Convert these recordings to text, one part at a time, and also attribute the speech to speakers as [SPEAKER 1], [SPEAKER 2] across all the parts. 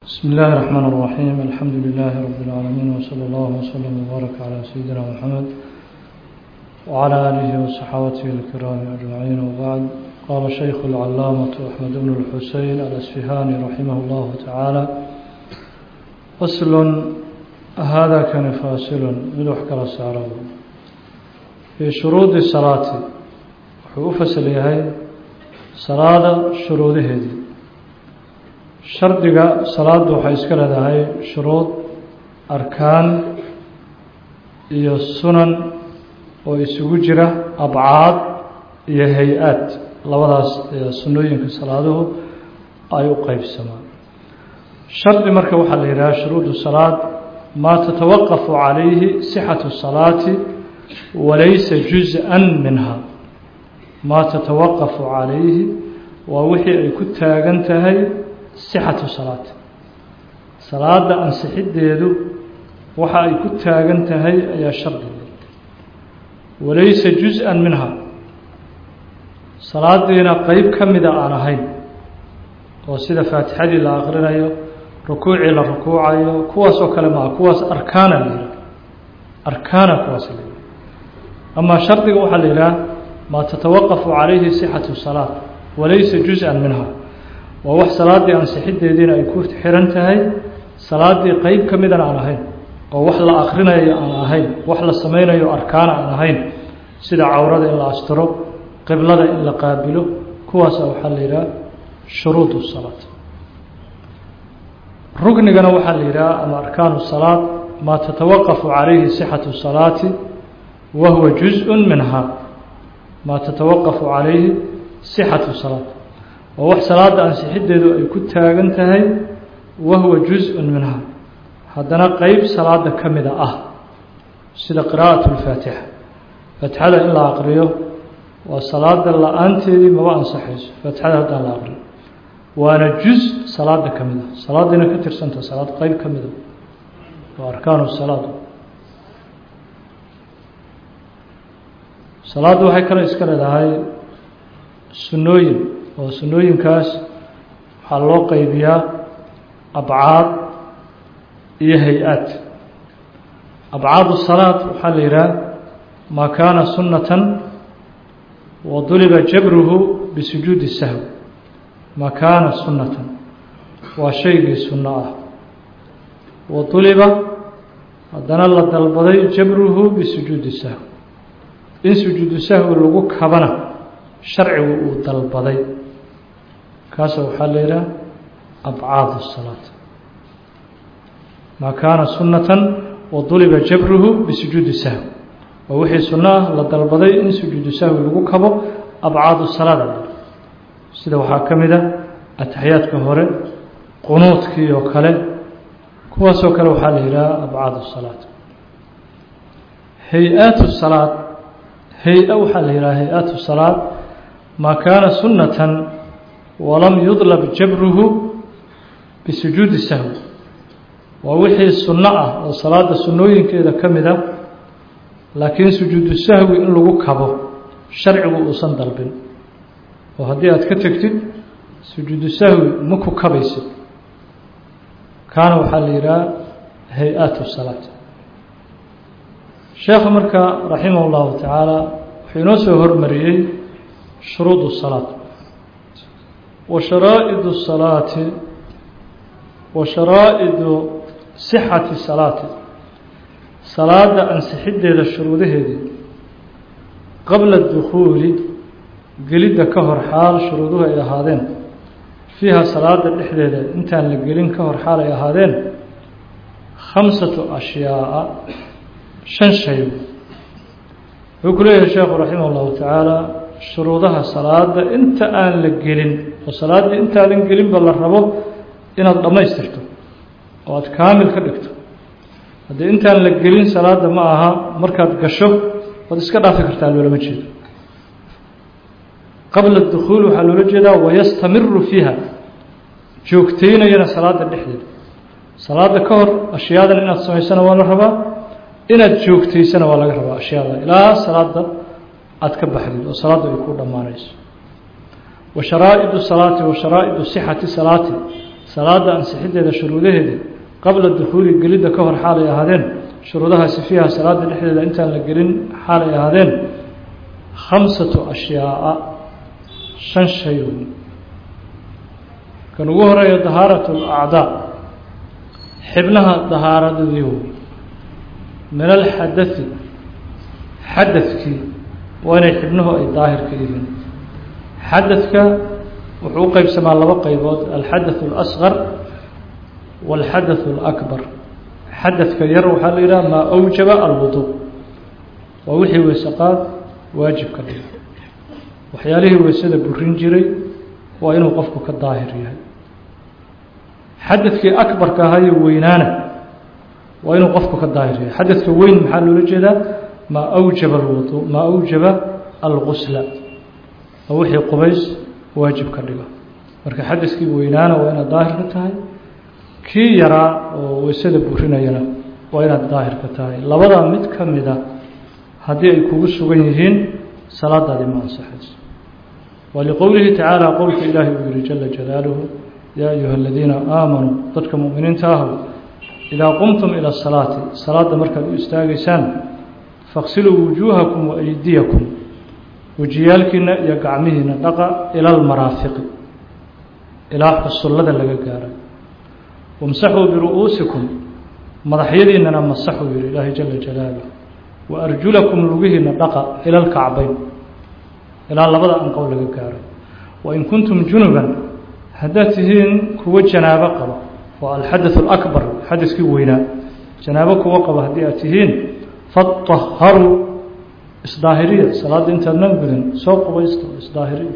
[SPEAKER 1] بسم الله الرحمن الرحيم الحمد لله رب العالمين وصلى الله وسلم وبارك على سيدنا محمد وعلى آله وصحابته الكرام أجمعين وبعد قال شيخ العلامة أحمد بن الحسين الأسفهاني رحمه الله تعالى فصل هذا كان فاصل مدوح كلا سعره في شروط الصلاة وفصل يهي صلاة شروطه دي shardiga salaaddu waxay iska leedahay shuruud arkaan iyo sunan oo isugu jira abcaad iyo hay-aad labadaas sunnooyinka salaaduhu ay u qeybsamaan shardi marka waxaa la yidhaha shuruudu salaad maa tatawaqafu calayhi sixatu salaati walaysa juz-an minha maa tatawaqafu calayhi waa wixii ay ku taagan tahay sixatu salaat salaada ansixiddeedu waxa ay ku taagan tahay ayaa shardiga walaysa juz-an minha salaadiina qeyb ka mida aan ahayn oo sida faatixadii la aqrinayo rukuucii la rukuucayo kuwaas oo kale maaha kuwaas arkaana la yidhaha arkaana kuwaas la yidhaha amaa shardiga waxaa la yidhaha maa tatawaqafu calayhi sixatu salaat walaysa juz-an minha waa wax salaaddii ansixiddeediina ay ku xiran tahay salaaddii qeyb ka midana aan ahayn oo wax la akrinayo aan ahayn wax la sameynayo arkaana aan ahayn sida cawrada in la astiro qiblada in la qaabilo kuwaasa waxaa la yidhaha shuruud salaat rugnigana waxaa la yidhaha ama arkaanu salaad maa tatawaqafu calayhi sixatu salaati wa huwa juz-un minha maa tatawaqafu calayhi sixatu salaat waa wax salaada ansixiddeedu ay ku taagan tahay wahuwa juz-un minha haddana qeyb salaada ka mida ah sida qiraa'at lfaatixa faatixada in la aqriyo waa salaada la-aanteedii maba ansaxayso faatixada haddaan la aqriyo waana juz salaada ka mid ah salaadiina ka tirsanta salaad qeyb ka mida waa arkaanu salaad salaaddu waxay kale iska leedahay sunnooyin oo sunnooyinkaas waxaa loo qeybiyaa abcaad iyo hay-aad abcaadu salaad waxaa la yidhaha maa kaana sunnatan wa duliba jabruhu bisujuudi sahw maa kaana sunnatan waa shaygii sunno ah wa duliba haddana la dalbaday jabruhu bisujuudi sahw in sujuudu sahwi lagu kabana sharcigu uu dalbaday kaasa waxaa la yidhaha abcaad الsalaat maa kaana sunatan waduliba jabruhu bisujuudi sahw waa wixii sunno ah la dalbaday in sujuudu sahwi lagu kabo abcaad salaada sida waxaa ka mida ataxiyaadka hore qunuudkii oo kale kuwaasoo kale waxaa la yidhaha abcaad الsalaat hay-aat الsalaad hay-a waxaa la yidhaha hay-aat الsalaad maa kaana sunatan walam yudlab jabruhu bisujuudi sahwi waa wixii sunno ah oo salaada sunnooyinkeeda ka mid a laakiin sujuudu sahwi in lagu kabo sharcigu uusan dalbin oo haddii aad ka tegtid sujuudu sahwi ma ku kabaysid kaana waxaa la yidhaha hay-aat salaat sheekha marka raximah اllahu tacaala wuxuu inoo soo hormariyey shuruud الsalaat wa sharaa'idu الsalaati wa sharaa'idu sixati salaati salaada ansixiddeeda shuruudaheedii qabla dukhuuli gelidda ka hor xaal shuruuduhu ay ahaadeen fiiha salaada dhexdeeda intaan la gelin ka hor xaal ay ahaadeen khamsatu ashyaaءa shan shay wuxuu ku leeyahay sheekhu raximah اllahu tacaala shuruudaha salaada inta aan la gelin oo salaaddii intaadan gelinba la rabo inaad dhammaystirto oo aada kaamil ka dhigto haddii intaan la gelin salaadda ma aha markaad gasho waad iska dhaafi kartaa loolama jeedo qabla dukhuul waxaa loola jeedaa wayastamiru fiiha joogteynayana salaada dhexdeeda salaada ka hor ashyaadan inaad samaysana waa la rabaa inaad joogtaysana waa laga rabaa ashyaada ilaa salaada aada ka baxdid oo salaaddu ay ku dhammaanayso wa sharaa'idu salaati wa sharaa'idu sixati salaati salaada ansixiddeeda shuruudaheeda qabla dukhuuli gelidda ka hor xaalay ahaadeen shuruudahaasi fiiha salaada dhexdeeda intaan la gelin xaalay ahaadeen khamsatu ashyaaءa shan shay wey kan ugu horeeya dahaarat اlacdaa xibnaha dahaaradoodii wey min alxadai xadadkii waa inay xibnuhu ay daahir ka yihiin xadadka wuxuu u qeybsamaa laba qeybood alxadaث اlasqar wاlxadaث اlakbar xadadka yar waxaa la yidhaha maa awjaba alwudu waa wixii weysaqaad waajib ka dhiga waxyaalihii weysada burin jiray waa inuu qofku ka daahir yahay xadadkii akbarka ahayo weynaana waa inuu qofku ka daahir yahay xadadka weyn maxaa loola jeedaa maa awjaba alwudu maa awjaba algusla waa wixii qubays waajib ka dhiga marka xadadkii weynaana waa inaad daahir ka tahay kii yaraa oo weysada burinayana waa inaad daahir ka tahay labadaa mid ka mida haddii ay kugu sugan yihiin salaadaadii ma ansaxayso waliqowlihi tacaala qowlka ilaahi uu yihi jala jalaaluhu yaa ayuha aladiina aamanuu dadka mu'miniinta ahow idaa qumtum ila asalaati salaadda markaad u istaagaysaan faqsiluu wujuuhakum wa aydiyakum wejiyaalkiina iyo gacmihiina dhaqa ila almaraafiqi ilaa xusullada laga gaaray wamsaxuu biru'uusikum madaxyadiinana masaxuu yihi ilaahay jala jalaaluh wa arjulakum lugihiina dhaqa ila alkacbayn ilaa labada anqow laga gaaro wain kuntum junuban haddaad tihiin kuwo janaabo qaba waa alxadaث اlakbar xadaskii weynaa janaabo kuwo qaba haddii aad tihiin faطaharuu isdaahiriya salaadda intaadnan gudan soo qubaysta isdaahiriya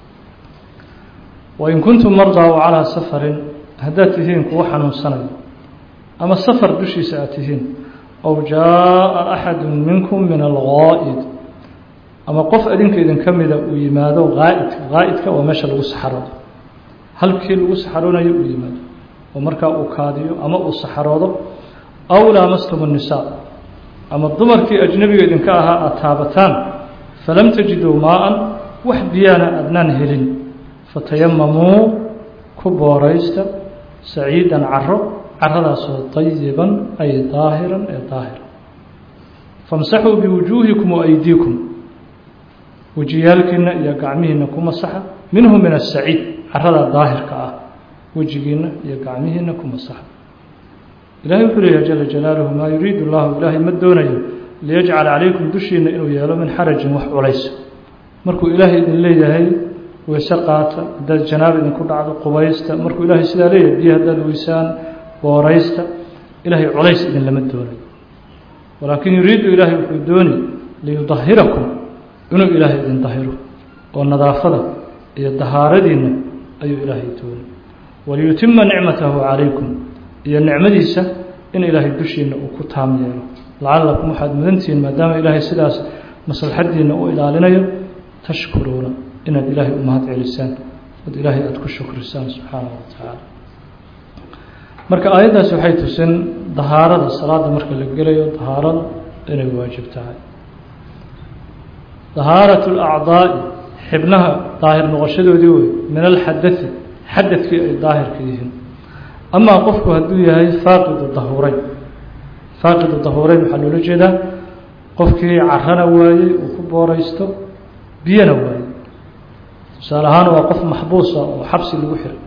[SPEAKER 1] wain kuntum mardaa o calىa safarin haddaad tihiin kuwo xanuunsanayo ama safar dushiisa aad tihiin aw jaaءa axadu minkum min algaa'id ama qof adinka idin ka mida uu yimaado haa'idka haa'idka waa meesha lagu saxaroodo halkii lagu saxaroonayo uu yimaado oo markaa uu kaadiyo ama uu saxaroodo aw laamastum الnisaa ama dumarkii ajnebiga idinka ahaa aad taabataan falam tajiduu maa-an wax biyaana adnaan helin fatayamamuu ku booraysta saciidan caro caradaasoo طayiban ay daahiran ee daahira famsaxuu biwujuuhikum waaydiikum wejiyaalkiina iyo gacmihiina ku masaxa minhu min asaciid carada daahirka ah wejigiina iyo gacmihiina ku masaxa ilahay wuxuu leeyahay jala jalaaluhu maa yuriidu llahu ilaahay ma doonayo liyajcala calaykum dushiina inuu yeelo min xarajin wax culays markuu ilaahay idin leeyahay weyse qaata haddaad janaaba idinku dhacdo qubaysta markuu ilaahay sidaa leeyahay biyo haddaad weysaan booraysta ilaahay culays idin lama doonayo walaakin yuriidu ilaahay wuxuu dooni liyudahirakum inuu ilaahay idin dahiro oo nadaafada iyo dahaaradiinna ayuu ilaahay doonay waliyutima nicmatahu calaykum iyo nicmadiisa in ilaahay dushiina uu ku taam yeelo lacalakum waxaad mudantihiin maadaama ilaahay sidaas maslaxadiina u ilaalinayo tashkuruuna inaad ilaahay u mahad celisaan ood ilaahay aada ku shukrisaan subxaanahu wa tacaala marka aayaddaasi waxay tusin dahaarada salaada marka la gelayo dahaarada inay waajib tahay dahaarat اlacdaa'i xibnaha daahir noqoshadoodii wey min alxadai xadadkii ay daahirka yihiin amaa qofku hadduu yahay faaqidu dahuureyn faaqidu dahuureyn waxaa loola jeedaa qofkii carana waayey uu ku booraysto biyana waayey tusaale ahaan waa qof maxbuusa oo xabsi lagu xiray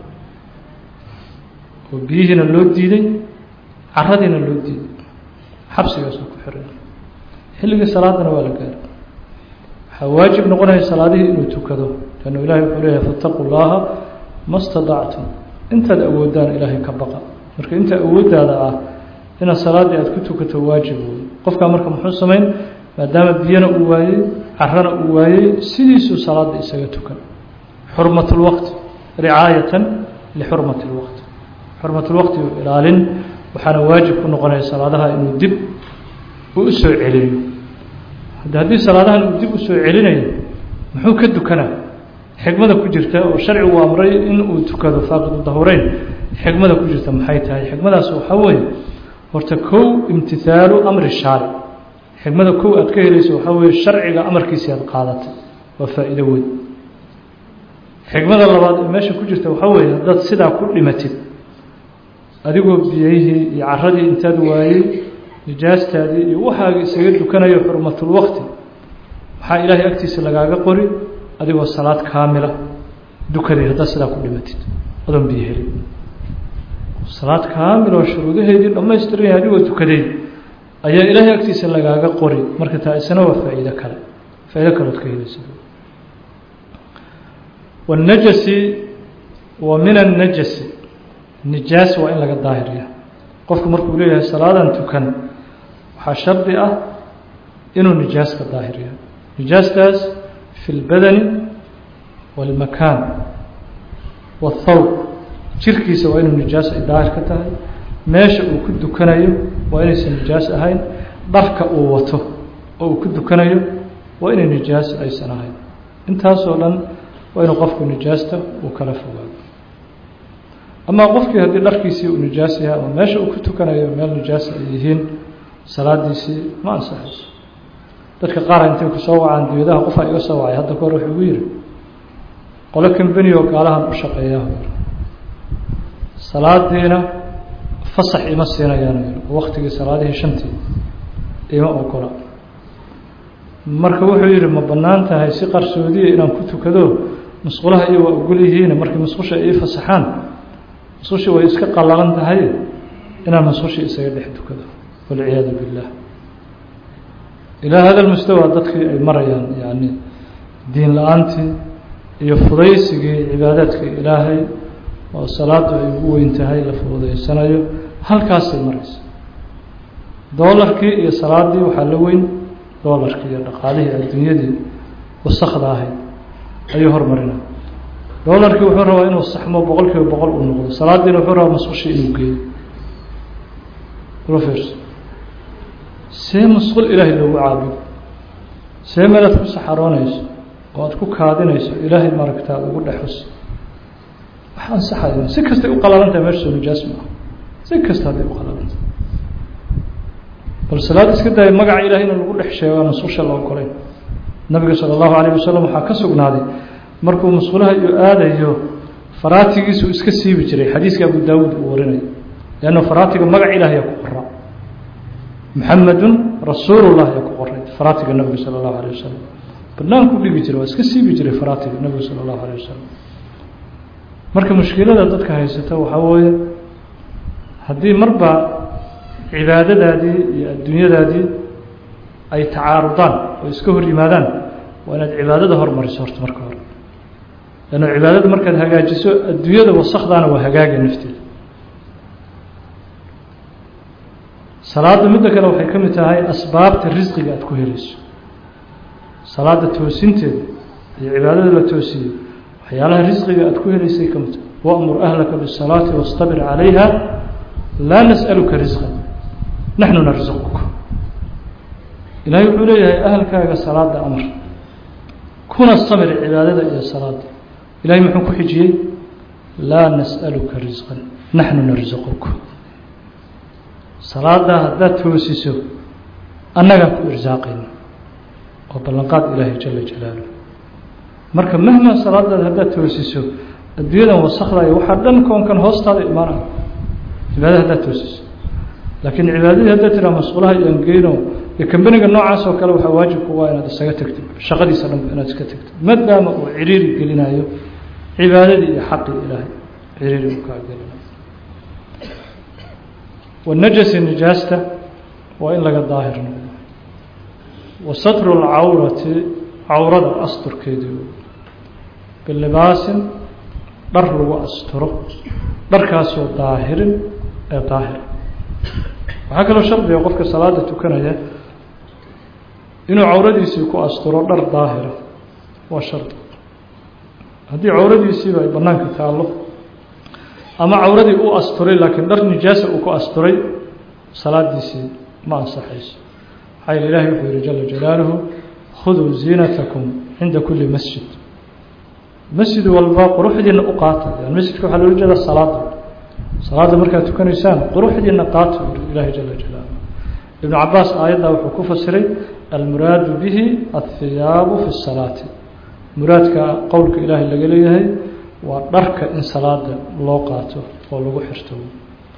[SPEAKER 1] oo biyihiina loo diiday caradiina loo diiday xabsigaasuu ku xiray xilligii salaadana waa la gaaray waxaa waajib noqonaya salaadihii inuu tukado lannu ilahay wuxuu leeyahay fattaquu llaha ma stadactum intaad awoodaan ilaahay ka baqa marka inta awooddaada ah inaad salaaddii aad ku tukato waajib wey qofkaa marka muxuu samayn maadaama biyana uu waayey carana uu waayey sidiisuu salaadda isaga tukan xurmat اlwaqti ricaayatan lixurmati اlwaqti xurmat اlwaqti u ilaalin waxaana waajib ku noqonaya salaadaha inuu dib uu u soo celiyo hadde haddii salaadahan uu dib u soo celinayo muxuu ka dukanaa xikmada ku jirta oo sharcigu amray in uu tukado faaqidu dahureyn xikmada ku jirta maxay tahay xikmadaas waxaa weeye horta kow imtihaalu amri shaaric xikmada kow aad ka helayso waxaa weeye sharciga amarkiisi aad qaadatay waa faa'iido weyn xikmada labaad ee meesha ku jirta waxaa weeye haddaad sidaa ku dhimatid adigoo biyayhii iyo caradii intaad waayey nijaastaadii iyo waxaaga isaga dukanayo xurmatulwaqti maxaa ilaahay agtiisa lagaaga qori adigoo salaad kaamila dukaday haddaad sidaa ku dhimatid adoon biyo helin salaad kaamil oo shuruudaheedii dhammaystiran yahay adigoo tukaday ayaa ilaahay agtiisa lagaaga qori marka taa isna waa faa'iido kale faa'ido kaleod ka helaysa والنجسi wa min النجسi nijaas waa in laga daahiriya qofku markuu leeyahay salaadan tukan waxaa shardi ah inuu nijaas ka daahiriya nijaastaas fi اlbadani wاlmakaan wالthawb jirkiisa waa inuu nijaas ay daahir ka tahay meesha uu ku dukanayo waa inaysan nijaas ahayn dharka uu wato oo uu ku dukanayo waa inay nijaas aysan ahayn intaasoo dhan waa inuu qofku nijaasta uu kala fogaado amaa qofkii haddii dharkiisii uu nijaas yahay ama meesha uu ku tukanayo meel nijaas ay yihiin salaadiisii ma ansaxayso dadka qaara intay ku soo wacaan diyadaha qofaa iga soo wacay hadda ka hor wuxuu igu yidhi qolo kambeni oo gaalahan u shaqeeyaa salaadiina fasax ima siinayaan waktigii salaadihii shantii ima ogola marka wuxuu yidhi ma bannaan tahay si qarsoodiya inaan ku tukado musqulaha iyo waa ogol yihiin markii musqusha ii fasaxaan musqushii way iska qallalan tahay inaan musqushii isaga dhex tukado walciyaadu billah ilaa hada lmustawa dadkii ay marayaan yani diin la-aantii iyo fudaysigii cibaadaadka ilaahay oo salaadu ay ugu weyn tahay la fududaysanayo halkaasay maraysa doolarkii iyo salaadii waxaa la weyn doolarkii iyo dhaqaalihii adduunyadii wasakda ahayd ayuu hormarina doolarkii wuxuu rabaa inuu saxmo boqol kiiba boqol uu noqdo salaadiina wuxuu rabaa musqushii inuu geeyo rofers see musqul ilaahay loogu caabudo see meel aad ku saxaroonayso oo aad ku kaadinayso ilaahay maaragtaa ugu dhexus wax ansaxayo si kastay u qalaalantahay meesha soo nijaas maaha si kasta hadday u qalaalantahay bal salaad iska daaya magaca ilahay in lagu dhex sheego aan musqusha la ogolayn nabiga sala allahu alayh wasalam waxaa ka sugnaaday markuu musqulaha iyo aadayo faraatigiisuu iska siibi jiray xadiiska abu daawuud uu warinayo leanna faraatiga magac ilaah yaa ku qoraa muxamedun rasuulullah yaa ku qoray faraatiga nabiga sala allahu alayh wasalam banaanku dhigi jiray waa iska siibi jiray faraatiga nabiga sala allahu alayh wasalam marka mushkilada dadka haysata waxaa weeye haddii marba cibaadadaadii iyo adduunyadaadii ay tacaarudaan oo iska hor yimaadaan waa inaad cibaadada hormariso horta marka hore lanna cibaadada markaad hagaajiso adduunyada wasakdaana waa hagaagay nafteeda salaadda midda kale waxay ka mid tahay asbaabta risqiga aad ku helayso salaada toosinteeda iyo cibaadada la toosiyo waxyaalaha risqiga aad ku helaysay ka mid tahay wamur ahlaka bisalaati wastabir calayha laa nas'aluka risqa naxnu narsuquka ilaahay wuxuu leeyahay ahalkaaga salaada amar kuna samir cibaadada iyo salaada ilahay muxuu ku xijiyey laa nas'aluka risqan naxnu narsuquka salaadaa haddaad toosiso annagaa ku irsaaqayna oo ballanqaad ilaahay jala jalaaluh marka mahma salaadaada haddaad toosiso adduunyadan wasakdayo waxaa dhan koonkan hoostaada imaanaya cibaadada haddaad toosiso laakiin cibaadadii haddaad tiraa masquulaha iyo angeyno iyo kambaniga noocaas oo kale waxaa waajib kuga inaad isaga tagtid shaqadiisa dhan inaad iska tagtid maadaama uu ciriiri gelinayo cibaadadii iyo xaqii ilaahay ciriiri uu kaa gelinayo wanajasi nijaasta waa in laga daahir noqdo wa satru lcawrati cawrada asturkeedii bilibaasin dhar lagu asturo dharkaasoo daahirin ee daahir waxaa kaloo shardiga qofka salaada tukanaya inuu cawradiisii ku asturo dhar daahira waa shardi haddii cawradiisiiba ay banaanka taallo ama cawradii u asturay laakiin dhar nijaasa uu ku asturay salaadiisii ma ansaxayso maxaa yeele ilahi wuxuu yihi jala jalaaluhu khuduu ziinatakum cinda kuli masjid masjid walba quruxdiina u qaata yani masjidka waxaa loola jeeda salaada salaada markaad tukanaysaan quruxdiina qaato ilahi jala jalaaluhu ibnu cabaas aayaddaa wuxuu ku fasiray almuraadu bihi athiyaabu fi salaati muraadka qowlka ilaahay laga leeyahay waa dharka in salaada loo qaato oo lagu xirto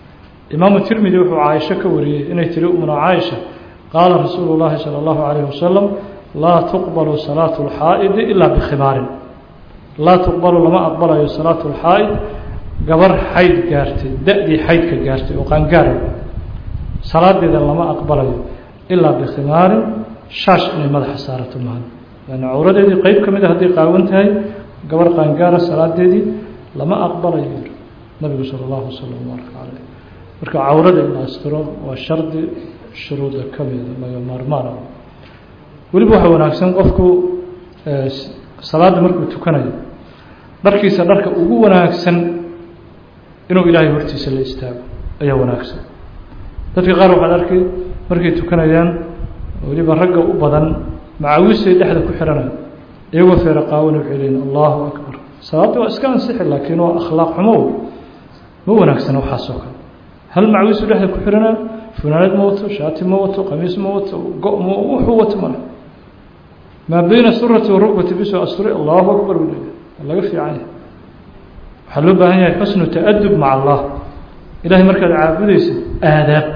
[SPEAKER 1] imaamu tirmidi wuxuu caaisho ka wariyey inay tiri umna caaisha qaala rasuulu llaahi sala allahu calayhi wasalam laa tuqbalu salaatu lxaa'idi ilaa bikhimaarin laa tuqbalu lama aqbalayo salaatu lxaa'id gabar xayd gaartay da-dii xaydka gaartay oo qaangaara salaadeeda lama aqbalayo ilaa bikhimaarin shaash inay madaxa saarato mahan yani cawradeedii qeyb ka mid a hadday qaawan tahay gabar qaangaara salaadeedii lama aqbalayo nabigu sala allahu wasalam baaraka caleyh marka cawrada in la astiro waa shardi shuruuda ka mida laga maarmaan ah weliba waxaa wanaagsan qofku salaadda markuu tukanayo dharkiisa dharka ugu wanaagsan inuu ilaahay hortiisa la istaago ayaa wanaagsan dadka qaar waxaad arkay markay tukanayaan weliba ragga u badan macawisay dhexda ku xiranayo iyagoo feera qaawan waxay leeyiin allahu akbar salaadda waa iska ansixi laakiin waa akhlaaq xumo ma wanaagsana waxaasoo kale hal macawisu dhexda ku xiranayo funaanad ma wato shaati ma wato qamiis ma wato go- ma wuxuu wato male maa beyna surati warukbati bisoo asture allahu akbar buu leeyahay waa laga fiican yahay waxaa loo baahan yahay xusnu ta'adub maca allah ilahay markaad caabudaysa aadaab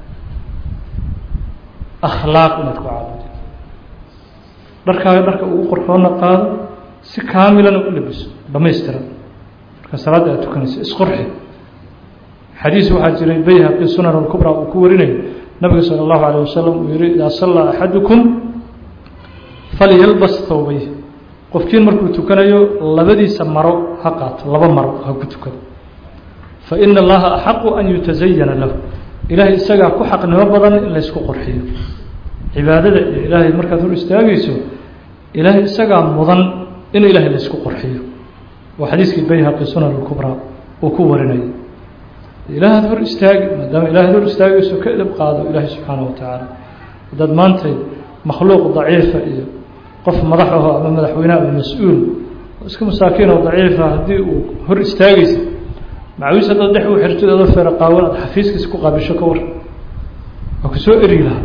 [SPEAKER 1] akhlaaq inaad ku caabudo dharkaaga dharka ugu qorxoonna qaado si kaamilana u labiso dhamaystiran marka salaadda aad tukanaysa isqorxi xadiis waxaa jiray bayhaqi sunan alkubra uu ku warinayo nabiga sala allahu alayh wasalam uu yihi idaa sallaa axadukum falyalbas thawbayh qofkiin markuu tukanayo labadiisa maro ha qaato laba maro ha ku tukado fa ina allaha axaqu an yutasayana lahu ilaahay isagaa ku xaqnimo badan in laysku qorxiyo cibaadada iyo ilaahay markaad hor istaagayso ilaahay isagaa mudan in ilaahay laysku qorxiyo waa xadiiskii bayhaqi sunan alkubraa uu ku warinayo ilaahaad hor istaagi maadaama ilahaad hor istaagayso ka edab qaado ilaahay subxaana wa tacaala haddaad maantay makhluuq daciifa iyo qof madax aho ama madaxweyne ama mas-uul oo iska masaakiin oo daciifa haddii uu hor istaagaysa macawiis haddaad dhex u xirtid adoo feera qaawan aad xafiiskiisa ku qaabisho ka war waa ku soo eri lahaa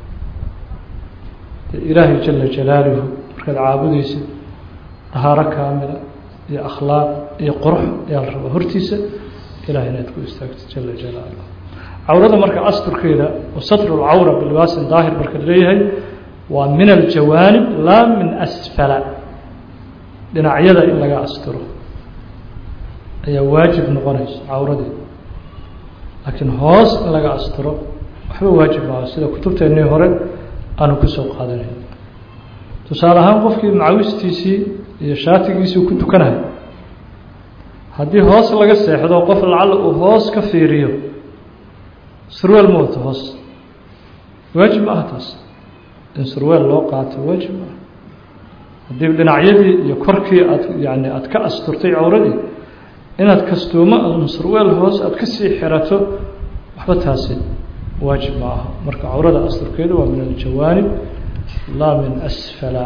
[SPEAKER 1] ilaahay jala jalaaluhu markaad caabudaysid dahaaro kaamila iyo akhlaaq iyo qurux ayaa la rabaa hortiisa ilahay inaad ku istaagto jala jalaaluh cawrada marka asturkeeda oo satru lcawra bilibaasin daahir marka leeyahay waa min aljawaanib laa min asfala dhinacyada in laga asturo ayaa waajib noqonaysa cawradeeda laakiin hoos in laga asturo waxba waajib maaha sida kutubteennii hore aanu kusoo qaadanayn tusaale ahaan qofkii macawistiisii iyo shaatigiisii ku tukanahay haddii hoos laga seexdo qof lacalla uu hoos ka fiiriyo surweel ma wato hoos waajib ma aha taas in surweel loo qaato waajib ma aha haddii dhinacyadii iyo korkii aad yani aada ka asturtay cawradii inaad kastuumo ama surweel hoos aada ka sii xirato waxba taasi waajib ma aha marka cawrada asturkeedu waa min aljawaanib laa min asfala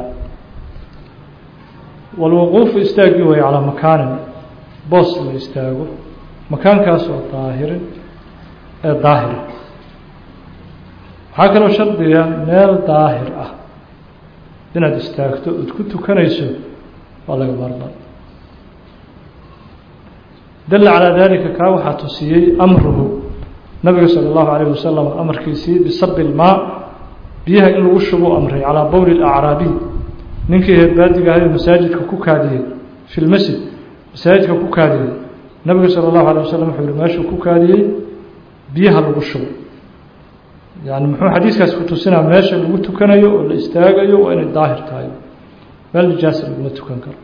[SPEAKER 1] walwuquufu istaagii way calaa makaanin boos la istaago makaankaas oo daahirin ee daahira waxaa kaloo shardiga meel daahir ah inaad istaagto ood ku tukanayso waa laga maarmaan dalla calaa dalika kaa waxaa tusiyey amruhu nabiga sala allahu alayh wasalam amarkiisii bisabi ilmaa biyaha in lagu shubu amray calaa bowli lacraabiy ninkii heerbaadiga ahayo masaajidka ku kaadiyey fi lmasjid masaajidka ku kaadiyey nabiga sala allahu alay wasalam wuxuu yihi meeshuu ku kaadiyey biyaha lagu shubo yani muxuu xadiiskaas ku tusinaa meesha lagu tukanayo oo la istaagayo waa inay daahir tahay meel nijaasa laguma tukan karo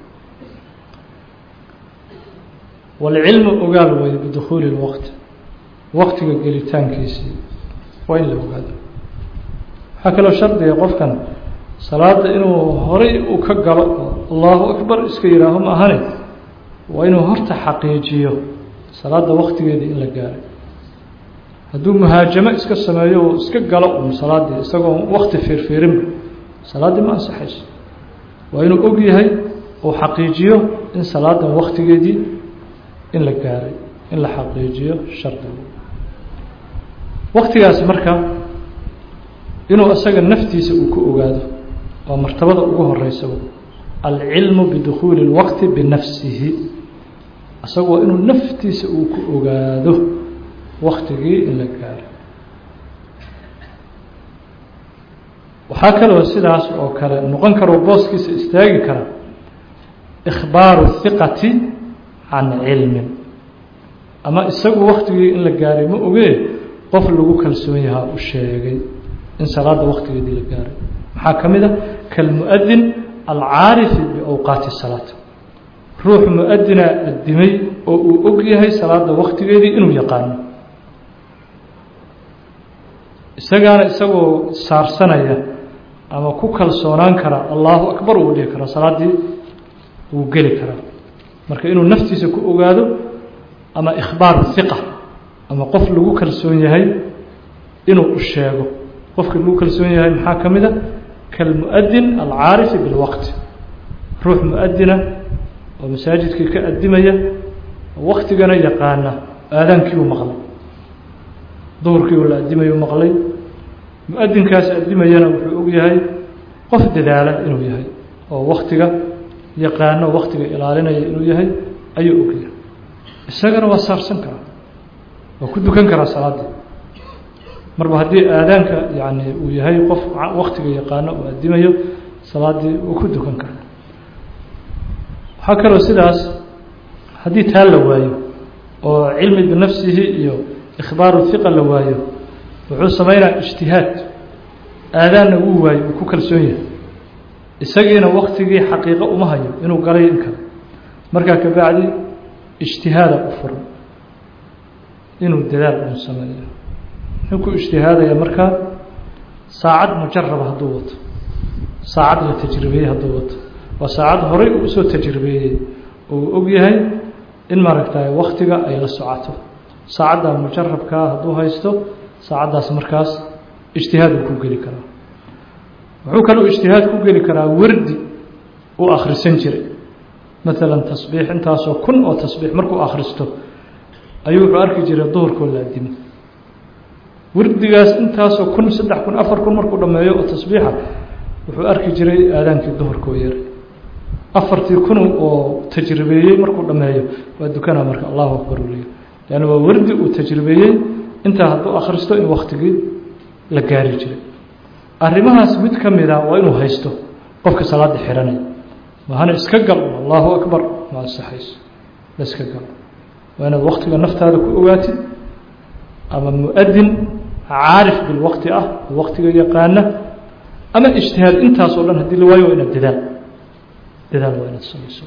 [SPEAKER 1] walcilmu ogaal weeye bidukhuuli lwaqti waqtiga gelitaankiisii waa in la ogaado waxaa kaloo shardiga qofkan salaada inuu horay uu ka galo oo allahu akbar iska yihaaho ma ahane waa inuu horta xaqiijiyo salaada waqtigeedii in la gaaray hadduu muhaajamo iska sameeyo oo iska galo un salaaddii isagoo wakti fiirfiirinba salaaddii ma ansaxayso waa inuu og yahay uu xaqiijiyo in salaadan waktigeedii in la gaaray in la xaqiijiyo shardigu waktigaasi marka inuu isaga naftiisa uu ku ogaado waa martabada ugu horeysa alcilmu bidukhuuli اlwaqti binafsihi isagu waa inuu naftiisa uu ku ogaado waktigii in la gaaro waxaa kaloo sidaas oo kale noqon karo booskiisa istaagi kara ikhbaaru hiqati can cilmin ama isagu waktigii in la gaaray ma ogee qof lagu kalsoon yahaa u sheegay in salaada waktigeedii la gaaray maxaa ka mid a kalmuadin alcaarifi biawqaati salaat ruux mu-adina addimay oo uu og yahay salaada waktigeedii inuu yaqaano isagaana isagoo saarsanaya ama ku kalsoonaan kara allahu akbar uu dhihi karaa salaaddii wuu geli karaa marka inuu naftiisa ku ogaado ama ikhbaar hiqa ama qof lagu kalsoon yahay inuu u sheego qofka lagu kalsoon yahay maxaa ka mid a kalmuadin alcaarifi bilwaqti ruux mu-adina oo masaajidkii ka addimaya waktigana yaqaana aadaankiibuu maqlay duhurkiibu la addimayu maqlay mu-adinkaas addimayana wuxuu og yahay qof dadaala inuu yahay oo waktiga yaqaano waktiga ilaalinaya inuu yahay ayuu og yahay isagana waa saarsan karaa waa ku dukan karaa salaaddii marba haddii aadaanka yani uu yahay qof waktiga yaqaano uu addimayo salaaddii uu ku dukan karaa waxaa kaloo sidaas haddii taa la waayo oo cilmi binafsihi iyo ikhbaaru hiqa la waayo wuxuu sameynaya ijtihaad aadaanna wuu waayo uu ku kalsoon yahay isagiina waktigii xaqiiqo uma hayo inuu galay in kale markaa kabacdi ijtihaada u furan inuu dadaal un sameeyo muxuu ku ijtihaadaya markaa saacad mujaraba hadduu wato saacad la tajribeeyey hadduu wato waa saacad horay uu usoo tajribeeyey oo uu og yahay in maaragtay waktiga ay la socoto saacadda mujarabkaa hadduu haysto saacaddaas markaas ijtihaad uu ku geli karaa wuxuu kaloo ijtihaad ku geli karaa wardi uu akhrisan jiray maalan tasbiix intaasoo kun oo tasbiix markuu akhristo ayuu wuxuu arki jiray duhurkoo la addimo wardigaas intaasoo kun saddex kun afar kun markuu dhammeeyo oo tasbiixa wuxuu arki jiray aadaankii duhurkoo yaray afartii kun oo tajribeeyey markuu dhammeeyo waa dukanaa marka allahu akbar u leeya leanna waa wardi uu tajribeeyey intaa hadduu akhristo in waktigii la gaari jiray arrimahaas mid ka mida waa inuu haysto qofka salaada xiranaya mahana iska gal allahu akbar ma ansaxayso la iska gal waa inaad waktiga naftaada ku ogaatid ama mu-adin caarif bilwaqti ah oo waktiga yaqaana ama ijtihaad intaas oo dhan haddii la waayo waa inaad dadaal dadaal waa inaad samayso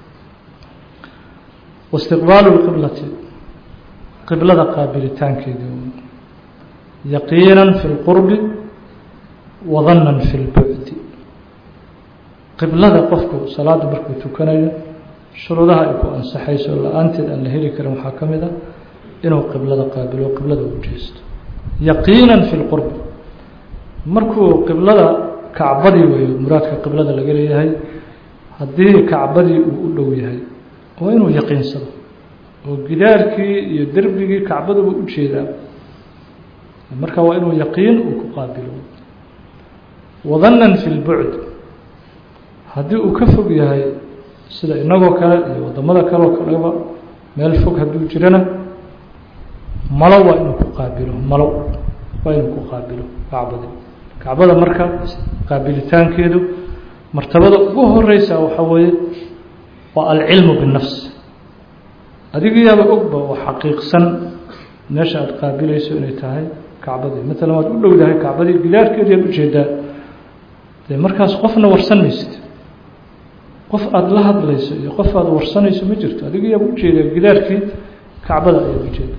[SPEAKER 1] waistiqbaalu lqiblati qiblada qaabilitaankeedii yaqiinan fi lqurbi wadanan fi lbucdi qiblada qofku salaada markuu tukanayo shuruudaha ay ku ansaxayso la-aanteed aan la heli karin waxaa ka mid a inuu qiblada qaabilo qiblada u jeesto yaqiinan fi lqurbi markuu qiblada kacbadii weeyo muraadka qiblada laga leeyahay haddii kacbadii uu u dhow yahay waa inuu yaqiinsado oo gidaarkii iyo derbigii kacbaduba u jeedaa marka waa inuu yaqiin uu ku qaabilo wadanan fi lbucd haddii uu ka fog yahay sida inagoo kale iyo wadamada kale oo kaleba meel fog hadduu jirana malo waa inuu ku qaabilo malo waa inuu ku qaabilo kacbadi kacbada marka qaabilitaankeedu martabada ugu horeysa waxaa weeye waa alcilmu binnafs adigayaaba ogba oo xaqiiqsan meesha aada qaabilayso inay tahay kacbadii maalan waad u dhowdahay kacbadii gidaarkeedii aad ujeedaa dee markaas qofna warsan maysid qof aada la hadlayso iyo qof aada warsanayso ma jirto adigayaaba ujeedaa gidaarkii kacbada ayaad ujeeda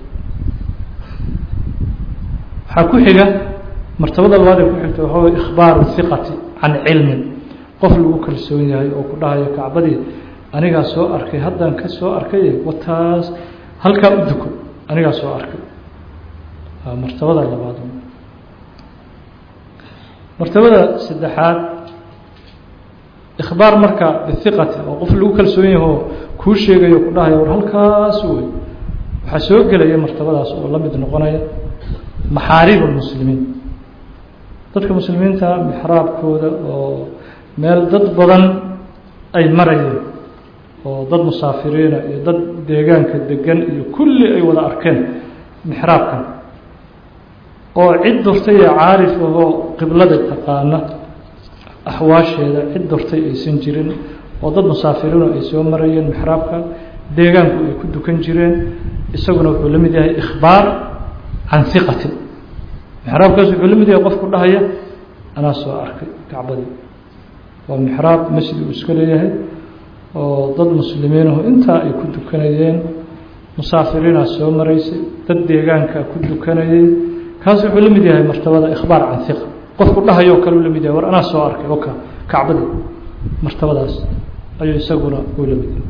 [SPEAKER 1] waxaa ku xiga martabada labaad ee ku xigta waxaa way ikhbaaru hiqati can cilmin qof lagu kalsoon yahay oo ku dhahayo kacbadii anigaa soo arkay haddaan ka soo arkay wataas halkaa u duko anigaa soo arkay martabada labaad martabada saddexaad ikhbaar marka bihiqati oo qof lagu kalsoon yahay oo kuu sheegayo ku dhahayo war halkaas wey waxaa soo gelaya martabadaas oo la mid noqonaya maxaariib lmuslimiin dadka muslimiinta mixraabkooda oo meel dad badan ay marayeen oo dad musaafiriina iyo dad deegaanka degan iyo kulli ay wada arkeen mixraabkan oo cid durtay ee caarif ahoo qiblada taqaana axwaasheeda cid durtay aysan jirin oo dad musaafiriino ay soo marayeen mixraabka deegaanku ay ku dukan jireen isaguna wuxuu la mid yahay ikhbaar can hiqatin mixraabkaas wuxuu la mid yahay qofku dhahaya anaa soo arkay kacbadii waa mixraab masjid uu iska leeyahay oo dad muslimiinahu intaa ay ku dukanayeen musaafiriinaa soo maraysay dad deegaanka ku dukanayay kaas wuxuu la mid yahay martabada ikhbaar can hiqa qofku dhahayoo kale uu la mid yahay war anaa soo arkay oka kacbadii martabadaas ayuu isaguna uu la mid yahay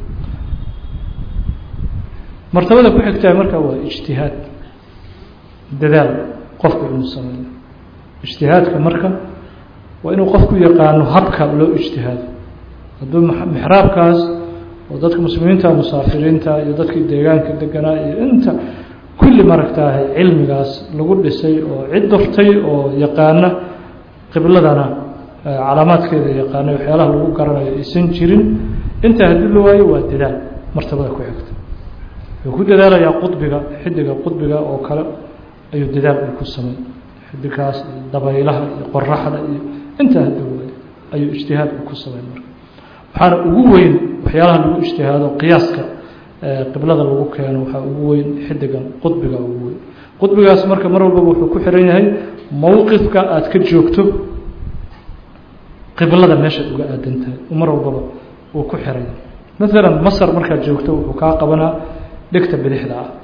[SPEAKER 1] martabada ku xigtaa marka waa ijtihaad dadaal qofku inuu sameeyo ijtihaadka marka waa inuu qofku yaqaano habka loo ijtihaado hadduu mixraabkaas oo dadka muslimiinta musaafiriinta iyo dadkii deegaanka deganaa iyo inta kulli maragtaahay cilmigaas lagu dhisay oo cid durtay oo yaqaana qibladana calaamaadkeeda yaqaana waxyaalaha lagu garanayo aysan jirin intaa haddii la waayo waa dadaal martabada ku xigta wuxuu ku dadaalayaa qudbiga xidiga qudbiga oo kale ayuu dadaal uu ku samay xidigaas iyo dabaylaha iyo qoraxda iyo intaa haddii waayo ayuu ijtihaad uu ku samay marka waxaana ugu weyn waxyaalaha lagu ijtihaado qiyaaska qiblada lagu keeno waxaa ugu weyn xidigan qudbiga ugu weyn qudbigaas marka mar walbaba wuxuu ku xiran yahay mowqifka aada ka joogto qiblada meeshaad uga aadan tahay mar walbaba uu ku xiran yahay maalan masar markaad joogto wuxuu kaa qabanaa dhegta bidixda ah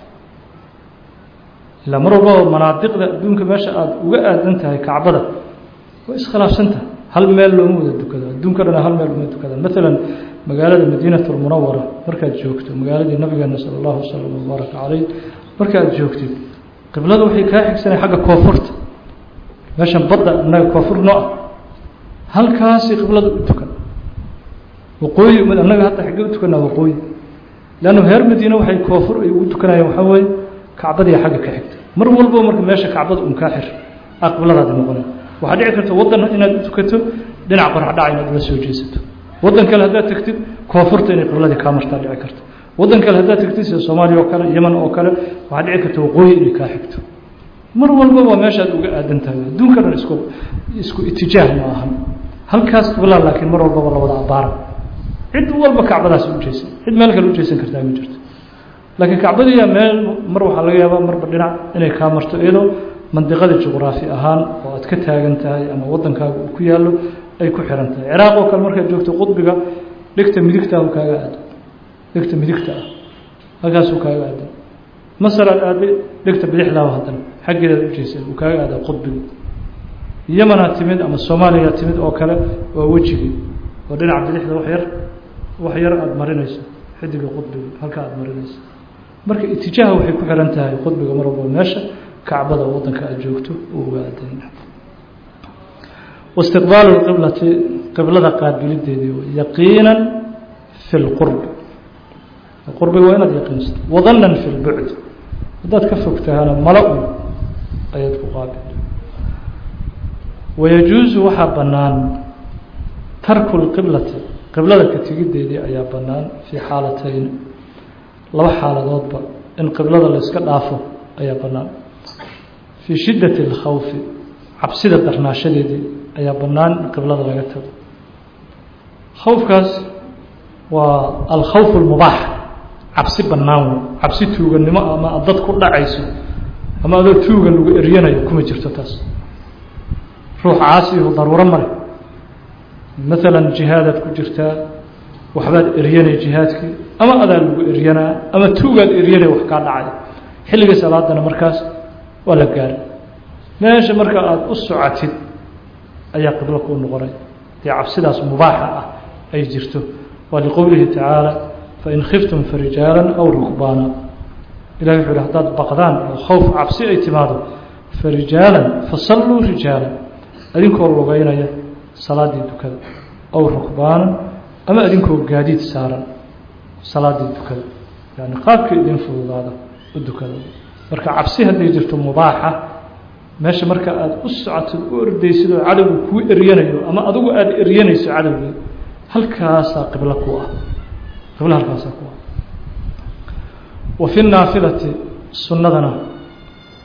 [SPEAKER 1] ilaa mar walbaba manaadiqda adduunka meesha aada uga aadan tahay kacbada way iskhilaafsantaha hal meel looma wada dukado adduunka dhana hal meel uma dukadaan maalan magaalada madiinat lmunawara markaad joogto magaaladii nabigeena sala allahu wasalam wabaaraka caleyh markaad joogtid qiblada waxay kaa xigsanay xagga koonfurta meeshan badda innaga koonfur noo ah halkaasi qiblada u tukan waqooyi annaga hadda xaggee u tukanaa waqooyi leannu reer madiine waxay koonfur ay ugu tukanayaan waxaa weeye kacbadii xagga ka xigta mar walbo marka meesha kacbada un kaa xir a qibladaadi noqonay waxaa dhici karta waddan inaad u tukato dhinac qoraxdhaca inaad ula soo jeesato waddan kale haddaad tagtid koonfurta inay qibladii kaa martaa dhici karto waddan kale haddaad tagtid sida soomaaliya oo kale yeman oo kale waxaa dhici karta waqooyi inay kaa xigto mar walba waa meeshaad uga aadan tahay adduunka dhan isku isku itijaah ma ahan halkaas qiblaa laakiin mar walbaba la wada abbaara cid walba kacbadaas u jeesan cid meel kale u jeesan kartaa ma jirto laakiin kacbadiiya meel mar waxaa laga yaabaa marba dhinac inay kaa marto iyadoo mandiqada juqraafi ahaan oo aad ka taagan tahay ama waddankaaga uu ku yaallo ay ku xiran tahay ciraaq oo kale markaad joogto qudbiga dhegta midigtaahu kaaga aado dhegta midigta ah halkaasuu kaaga aada masar aad aaday dhegta bidixdaahu haddana xaggeedaad u jeesay uu kaaga aadaa qudbiga yamanaad timid ama soomaaliyaad timid oo kale waa wejigii oo dhinaca bidixda wax yar wax yar aada marinayso xidiga qudbiga halka aada marinayso marka itijaaha waxay ku xiran tahay qudbiga mar walba meesha kacbada waddanka aad joogto uu uga aadan waistiqbaalu lqiblati qiblada qaabilideedii yaqiinan fi lqurbi qurbiga waa inaad yaqiinsato wadanan fi lbucd haddaad ka fog tahana mala un ayaad ku qaabil wayajuusu waxaa bannaan tarku lqiblati qiblada ka tegideedii ayaa bannaan fii xaalatayn laba xaaladoodba in qiblada la yska dhaafo ayaa bannaan fii shiddati اlkhawfi cabsida darnaashadeedii ayaa bannaan in qiblada laga tago khawfkaas waa alkhawf اlmubaax cabsi bannaan wey cabsi tuuganimo ama dad ku dhacayso ama adoo tuuga lagu eryanayo kuma jirto taas ruux caasihu daruuro male maalan jihaadaad ku jirtaa waxbaad eryanay jihaadkii ama adaa lagu eryanaa ama tuugaad eryanay wax kaa dhacay xilligii salaadana markaas waa la gaaray meesha marka aada u socotid ayaa qiblo kuu noqonay dee cabsidaas mubaaxa ah ay jirto waa liqowlihi tacaala fain khiftum farijaalan aw rukbaana ilahi wuxuu hi haddaad baqdaan oo khowf cabsi ay timaado farijaalan fasalluu rijaalan adinkoo lugeynaya salaaddii dukada aw rukbaanan ama adinkoo gaadiid saaran salaaddii dukada yani qaabkii idin fududaada u dukada marka cabsi hadday jirto mubaaxa meesha marka aada u socotid u ordaysid oo cadowga kuu eryanayo ama adigu aada eryanayso cadowgii halkaasaa qiblo ku ah qiblo halkaasaa ku ah wa fi naafilati sunnadana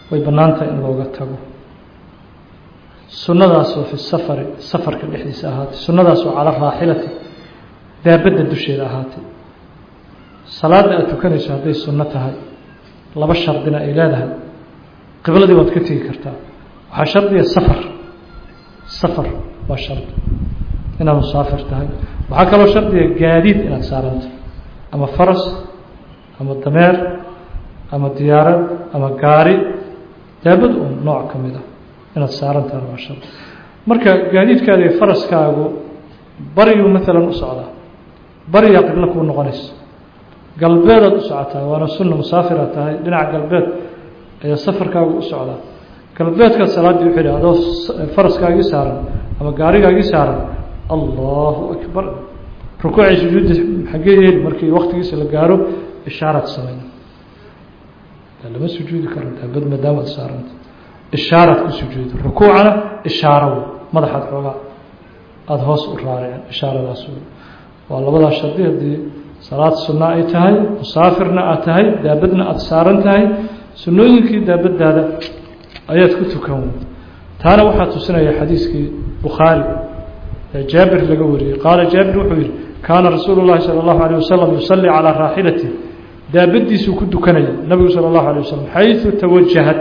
[SPEAKER 1] way bannaantahay in looga tago sunnadaasoo fi safari safarka dhexdiisa ahaatay sunnadaasoo cala raaxilati daabadda dusheeda ahaatay salaadda aada tukanayso hadday sunno tahay laba shardina ay leedahay qibladii waad ka tegi kartaa waxaa shardiga safar safar waa shardi inaad musaafir tahay waxaa kaloo shardiga gaadiid inaad saaranta ama faras ama dameer ama diyaarad ama gaari daabad un nooc ka mid ah inaad saaran tahay waa shardi marka gaadiidkaada iyo faraskaagu bariyuu maalan u socdaa bariyaa qiblo kuu noqonaysa galbeedaad u socotaa waana sunna musaafiraad tahay dhinaca galbeed ayaa safarkaagu u socdaa galbeedkaad salaaddii uxidhi adoo faraskaagii saaran ama gaarigaagii saaran allahu akbar rukuucay sujuudda xaggee yeeli markii waktigiisa la gaaro ishaaraad samayna lama sujuudi karo daabad maadaama ad saaranta ishaaraad ku sujuudo rukuucana ishaaro wey madaxaad xoogaa aada hoos u raaricin ishaaradaas wey waa labadaa shardi haddii salaad sunna ay tahay musaafirna aad tahay daabadna aada saaran tahay sunnooyinkii daabadaada ayaad ku tukan wey taana waxaa tusinaya xadiiskii bukhaari ee jaabir laga wariyey qaala jaabir wuxuu yihi kaana rasuulu llahi sala allahu alayh wasalam yusalli calaa raaxilati daabadiisuu ku dukanaya nabigu sala allahu alay wasalam xaysu tawajahad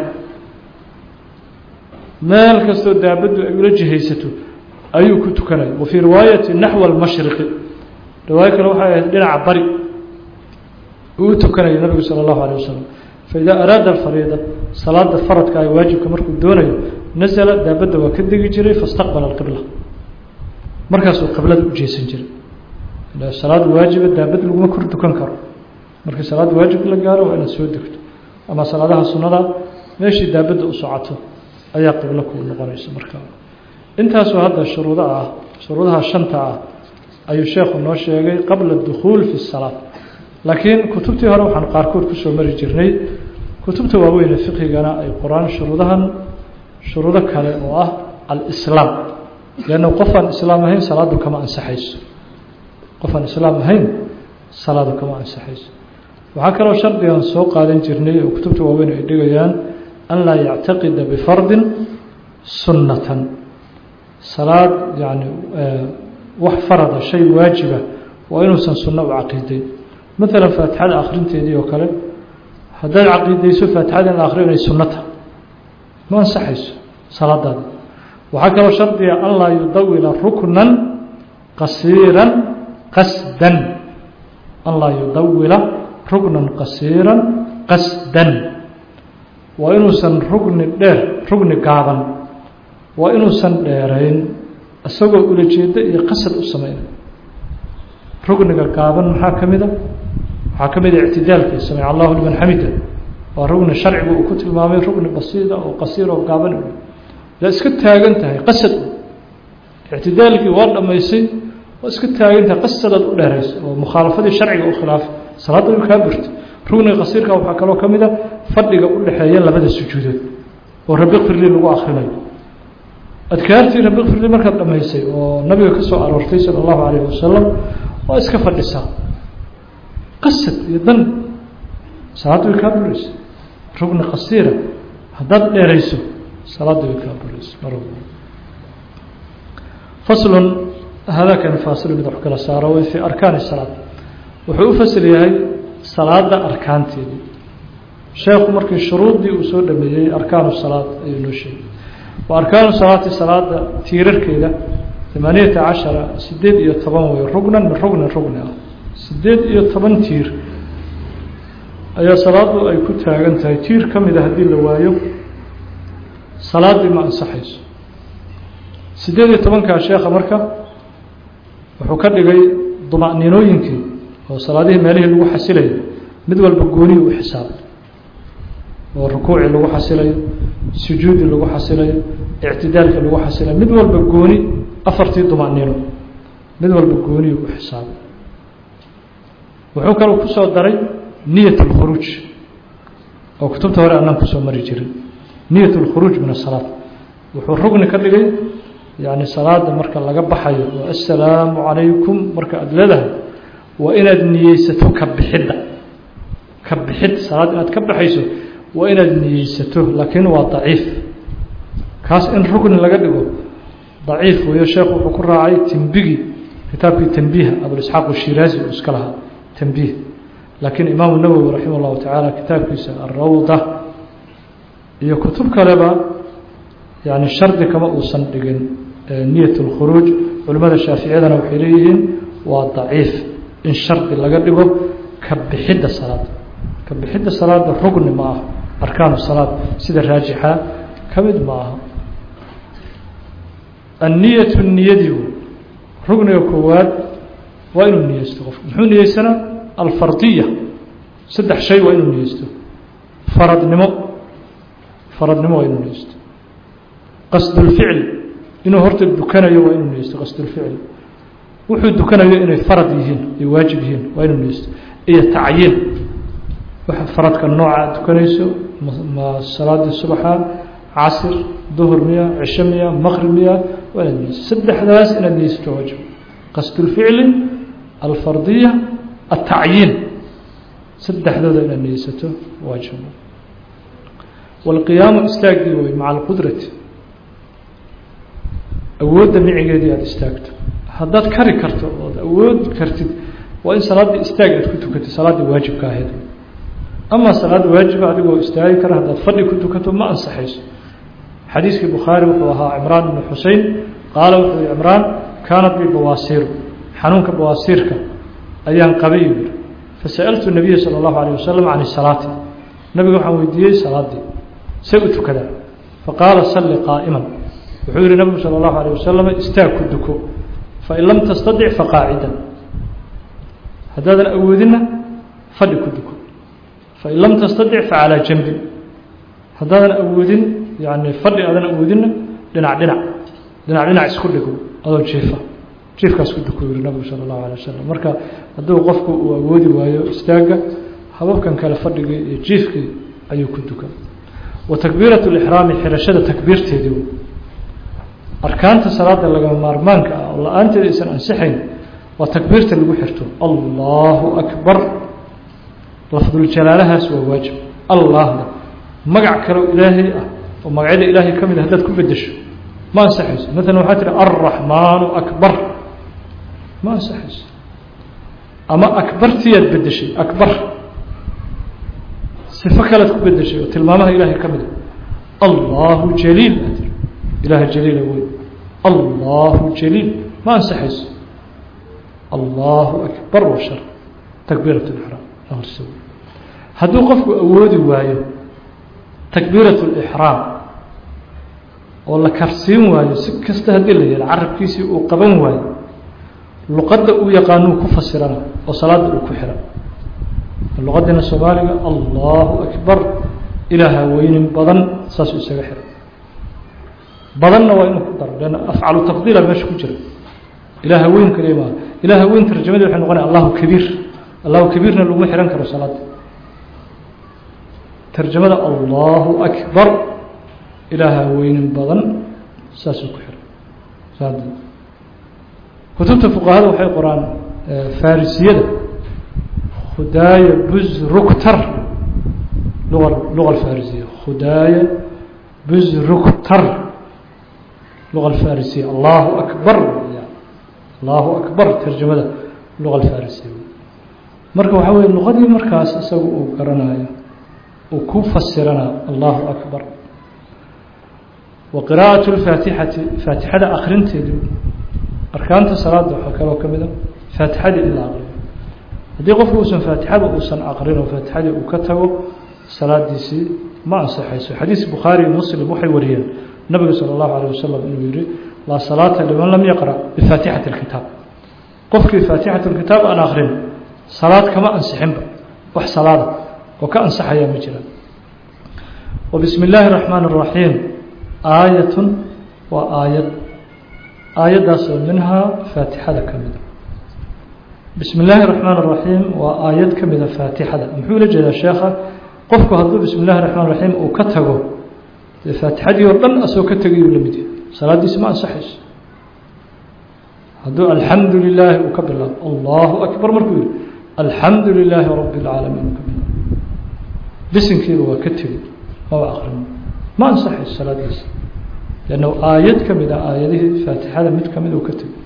[SPEAKER 1] meel kastoo daabaddu ay ula jihaysato ayuu ku tukanaya wa fii riwaayati naxwa almashriqi riwaayo kale waxay ahayd dhinaca bari uu u tukanaya nabigu sala allahu alayh wasalam faidaa araada alfariida salaada faradka ay waajibka markuu doonayo nasala daabadda waa ka degi jiray faistaqbala alqibla markaasuu qiblada u jeesan jiray salaad waajiba daabad laguma kor dukan karo markii salaad waajib la gaaro waa inaad soo degto ama salaadaha sunnada meeshii daabadda u socoto ayaa qiblo kuu noqonaysa markaa intaasoo hadda shuruudo ah shuruudaha shanta ah ayuu sheekhu noo sheegay qabla dukhuul fi salaad laakiin kutubtii hore waxaan qaarkood kusoo mari jirnay kutubta waaweyne fiqhigana ay qoraan shuruudahan shuruudo kale oo ah alislaam leanna qofaan islaam ahayn salaadu kama ansaxayso qofaan islaam ahayn salaadu kama ansaxayso waxaa kaloo shardigan soo qaadan jirnay oo kutubta waaweyn ay dhigayaan an laa yactaqida bifardin sunnatan salaad yani wax farada shay waajiba waa inuusan sunno u caqiiday maalan faatixada akhrinteedii oo kale haddaad caqiidayso faatixada in la akhriyo inay sunno tahay ma ansaxayso salaadaada waxaa kaloo shardiga an laa yudawila ruknan qasiiran qasdan an laa yudawila rugnan qasiiran qasdan waa inuusan rugni dheer rugni gaaban waa inuusan dheerayn isagoo ulajeedo iyo qasad u sameynay rugniga gaaban maxaa ka mida waxaa ka mida ictidaalka samic allahu liman xamida waa rugni sharcigu uu ku tilmaamay rugni basiida oo qasiir oo gaaban la iska taagan tahay qasad ictidaalkii waa dhammaysay waa iska taagan tahay qasadaad u dheerayso oo mukhaalafadii sharciga u khilaafay salaadda way kaa burtay rugniga qasiirka waxaa kaloo ka mida fadhiga u dhexeeya labada sujuudood oo rabi qfirli lagu akrinayo adkaartii rabi qfirli markaad dhammaysay oo nabiga ka soo aroortay sala allahu calayhi wasalam waa iska fadhisaa qasad iyo dan salaadda way kaa buraysa rugni qasiira haddaad dheerayso salaadda way kaa buraysa mar faslun hadaakani faasilu mid wax kala saaro way fii arkaani salaad wuxuu u fasil yahay salaada arkaanteedii sheekhu markii shuruuddii uu soo dhameeyey arkaanu salaad ayuu noo sheegay wa arkaanu salaati salaada tiirarkeeda tamaaniyata cashara sideed iyo toban wey rugnan min rugnin rugni ah sideed iyo toban tiir ayaa salaadu ay ku taagan tahay tiir ka mida haddii la waayo salaaddii ma ansaxayso sideed iyo tobankaa sheekha marka wuxuu ka dhigay duma'niinooyinkii oo salaadihii meelihii lagu xasilayo mid walba gooniyi u xisaabay oo rukuucii lagu xasilayo sujuudi lagu xasilayo ictidaalkii lagu xasilayo mid walba gooni afartii duma'niino mid walba gooniyi u xisaabay wuxuu kaloo kusoo daray niyat اlkhuruuj oo kutubta hore anaan kusoo mari jirin niyat اlkhuruuj min asalaad wuxuu rugni ka dhigay yani salaada marka laga baxayo oo assalaamu calaykum marka aada leedahay waa inaad niyeysato ka bixidda ka bixid salaad inaad ka baxayso waa inaad niyeysato laakiin waa daciif kaas in rukni laga dhigo daciif weeyo sheekhu wuxuu ku raacay tembigi kitaabkii tanbiiha abulisxaaq shiraazi uu iska lahaa tanbiih laakiin imaamu nawowi raximah llahu tacaala kitaabkiisa alrawda iyo kutub kaleba yani shardi kama uusan dhigin niyat اlkhuruuj culimmada shaaficiyadana waxay leeyihiin waa daciif in shardi laga dhigo ka bixidda salaada ka bixidda salaada rugni ma aha arkaanu salaad sida raajixa ka mid ma aha anniyatu niyadiiu rugniga koowaad waa inuu niyeysto qofku muxuu niyeysanaa alfardiya saddex shay waa inuu niyeysto faradnimo faradnimo waa inuu niyeysto qasdulficl inuu horta dukanayo waa inuu niyeysto qasdulficl wuxuu dukanayo inay farad yihiin ay waajib yihiin waa inuu niyeysto iyo tacyiin waxa faradka nooca aad dukanayso ma salaadii subaxa casir duhur miya cisho miya maqrib miya waa inaad niyeysto saddexdaas inaad niyeysato waajib qasdulficli alfardiya altacyiin saddexdooda inaad niyeysato waajib walqiyaamu istaagii wey maca alqudrati awoodda micigeedii aada istaagto haddaad kari karto ood awood kartid waa in salaaddii istaag aad ku tukatid salaaddii waajibka ahayd ama salaad waajiba adigoo istaagi kara haddaad fadhi ku tukato ma ansaxayso xadiiskii bukhaari wuxuu ahaa cimraan ibnu xusein qaala wuxuu yihi cimraan kaanat bi bawaasiiru xanuunka bawaasiirka ayaan qabay yiri fasa'altu nabiya sala allahu alayh wasalam can salaati nabiga waxaan weydiiyey salaaddii say u tukadaa faqaala salli qaa'iman wuxuu yihi nabigu salى اllahu alيه wasalam istaag ku duko fain lam tastadic faqaacidan haddaadan awoodinna fadhi ku duko fain lam tastadic facalaa janbin haddaadan awoodin yani fadhi aadan awoodinna dhinac dhinac dhinac dhinac isku dhigo adoo jiifa jiifkaas ku duko yihi nabigu salى اllahu alيه wasalam marka hadduu qofku uu awoodi waayo istaagga hababkan kale fadhigii iyo jiifkii ayuu ku dukan wa takbiiraة اlixraami xirashada takbiirteedii arkaanta salaada lagama maarmaanka ah oo la-aanteeda aysan ansixayn waa takbiirta lagu xirto allahu akbar lafduljalaalahaas waa waajib allahna magac kaleo ilaahay ah oo magacyada ilaahay ka mid a haddaad ku bedesho ma ansaxayso maalan waxaa tihi alraxmaanu akbar ma ansaxayso ama akbartiyaad bedeshay akbar sifo kalead ku bedeshay oo tilmaamaha ilaahay ka mid a allahu jaliil ilaah jaliila wey allahu jaliil ma ansaxayso allahu akbar wa shar takbiirat lixraam ahorso hadduu qofku awoodi waayo takbiirat lixraam oo la karsiin waayo si kasta haddii la yeelo carabkiisii uu qaban waayo luqadda uu yaqaanuu ku fasirana oo salaada uu ku xiran luqaddiina soomaaliga allahu akbar ilaaha weynin badan saasuu isaga xiran badanna waa inuu ku daro lanna afcalu tafdiila meesha ku jira ilaaha weyn kaliya maaha ilaaha weyn tarjamadii waxay noqonaya allahu kabiir allahu kabiirna laguma xihan karo salaada tarjamada allahu akbar ilaaha weynin badan saasuu ku xiray saad kutubta fuqahada waxay qoraan farisiyada khudaaya buzruktar luga luga alfarisiya khudaaya buzruktar luga alfarisiya allahu akbar allahu akbar tarjamada luga alfarisiya marka waxaa weye luqadii markaas isaga uu garanayo uu ku fasirana allahu akbar wa qiraa'atu lfaatixati faatixada akrinteedu arkaanta salaada waxaa kaloo ka mida faatixadii in la aqriyo haddii qofku uusan faatixada uusan aqrin oo faatixadii uu ka tago salaadiisii ma ansaxayso xadiis bukhaari iyo muslim waxay wariyeen nabiga salى اllahu alيه wasalam inuu yihi laa salaata liman lam yaqra' bifaatixati اlkitaab qofkii faatixat اlkitaab aan akrin salaad kama ansixinba wax salaada oo ka ansaxayaa ma jiraan wa bismi اllaahi الraxmaan الraxiim aayatun waa aayad aayaddaasoo minhaa faatixada ka mida bismi اllaahi الraxmaan الraxiim waa aayad ka mida faatixada muxuu la jeedaa sheekha qofku hadduu bismi اllahi الraxmaan الraxiim uu ka tago dee faatixadii oo dhan asoo ka tegayuu la mid yahay salaaddiisi ma ansaxayso hadduu alxamdu lilaahi uu ka bilaabo allahu akbar markuu yihi alxamdu lilaahi rabi اlcaalamiin uu ka bilaabo bisinkiiba waa ka tegi maba aqrino ma ansaxay salaadiisa lanna aayad ka mid a aayadihii faatixada mid ka mid uu ka tegi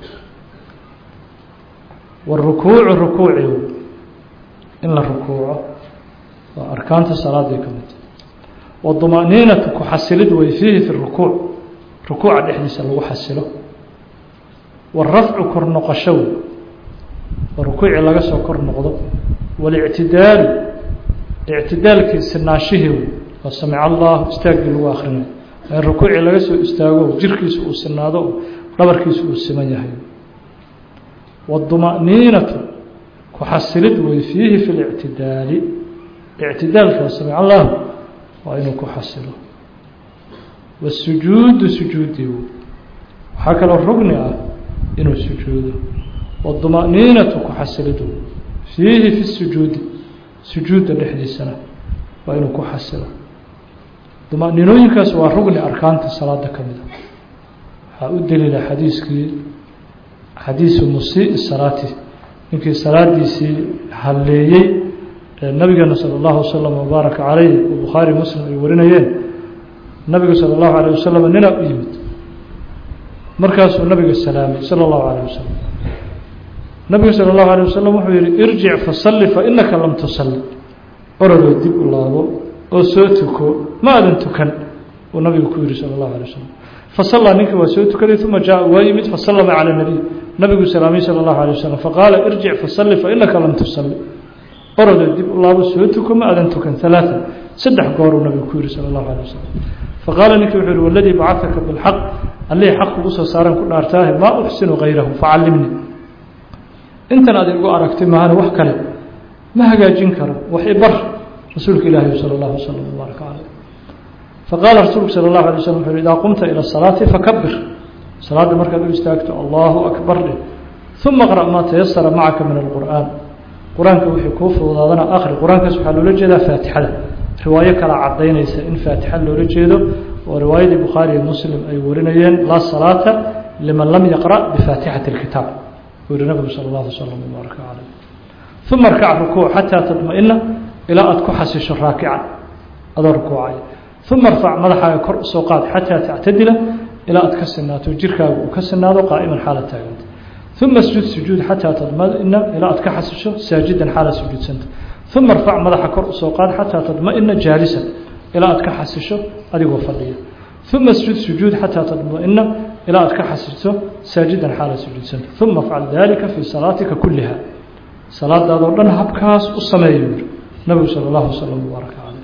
[SPEAKER 1] warukuucu rukuuci in la rukuuco waa arkaanta salaaday ka mid wadumaaniinatu ku xasilid way fiihi fi rukuuc rukuuca dhexdiisa lagu xasilo warafcu kor noqosho wey oo rukuucii laga soo kor noqdo walictidaalu ictidaalkii sinaashihii wey oo samic allahu istaaggii lagu akrinayo in rukuucii laga soo istaago jirkiisu uu sinaado oo dhabarkiisu uu siman yahay wadumaaniinatu ku xasilid wey fiihi fi lictidaali ictidaalka samic allahu waa inuu ku xasilo wasujuudu sujuudii wey waxaa kaloo rugni ah inuu sujuudo wadumaaniinatu ku xasilid wey fiihi fi sujuudi sujuudda dhexdiisana waa inuu ku xasilo dumaninooyinkaas waa rugni arkaanta salaada ka mida waxaa u daliila xadiiskii xadiisu musii salaati ninkii salaadiisii halleeyey ee nabigeena salى اllahu wasalam wabaaraka calayh oo bukhaari muslim ay warinayeen nabiga salى اllahu alayه wasalam nina u yimid markaasuu nabiga salaamay salى اllahu alayه wasalam nabiga salى اllahu alيه wasalam wuxuu yihi irjic fasalli fainaka lam tusalli orodoo dib u laabo oo soo tuko ma aadan tukan uu nabigu ku yihi salى اllahu alيه wasalam fasallaa ninkii waa soo tukaday uma jaa waa yimid fasallama calى nabiy nabigu salaamay salى اllahu alيه wasalam faqaala irjic fasalli fainaka lam tusalli orodoo dib u laabo soo tuko ma aadan tukan ثalaaثa saddex gooruu nabigu ku yihi salى اllahu alيه wasalam faqaala ninkii wuxuu yihi waladii bacaka biاlxaq allihii xaq kugu soo saaran ku dhaartaahe maa uxsinu hayrahu facallimnii intan aad igu aragtay maahane wax kale ma hagaajin karo wax ibar rasuulka ilaahi salى اllahu waslm wbaaraka caleyh faqaala rasuulku salى اllahu alay slm wuxu uhi idaa qumta ilى الsalaati fakabir salaadda markaad u istaagto allahu akbar dheh uma qra' maa tayasara macaka min alqur'aan qur-aanka wixii kuu fududaadana akri qur-aankaas waxaa loola jeedaa faatixada riwaayo kala cadaynaysa in faatixa loola jeedo oo riwaayadii bukhaari iyo muslim ay warinayeen laa salaata liman lam yaqra' bifaatixati اlkitaab uu yihi nabigu salى اllahu slm wbaaraka caleyh uma arkac rukuuc xataa tadma-ina ilaa aada ku xasisho raakican adoo rukuucaya uma arfac madaxaaga kor usoo qaad xataa tactadila ilaa aad ka sinaato jirkaaga uu ka sinaado qaa'iman xaala taaganta uma sjud sujuud xataa tadma-ina ilaa aad ka xasisho saajidan xaala sujuudsanta uma arfac madaxa kor usoo qaad xataa tadma-ina jaalisan ilaa aad ka xasisho adigoo fadhiya uma sjud sujuud xataa tadma-ina ilaa aad ka xasisho saajidan xaala sujuudsanta uma afcal dalika fii salaatika kuliha salaadaadoo dhan habkaas u sameeya yuri nabigu salى اllahu waslm wbaaraka caleyh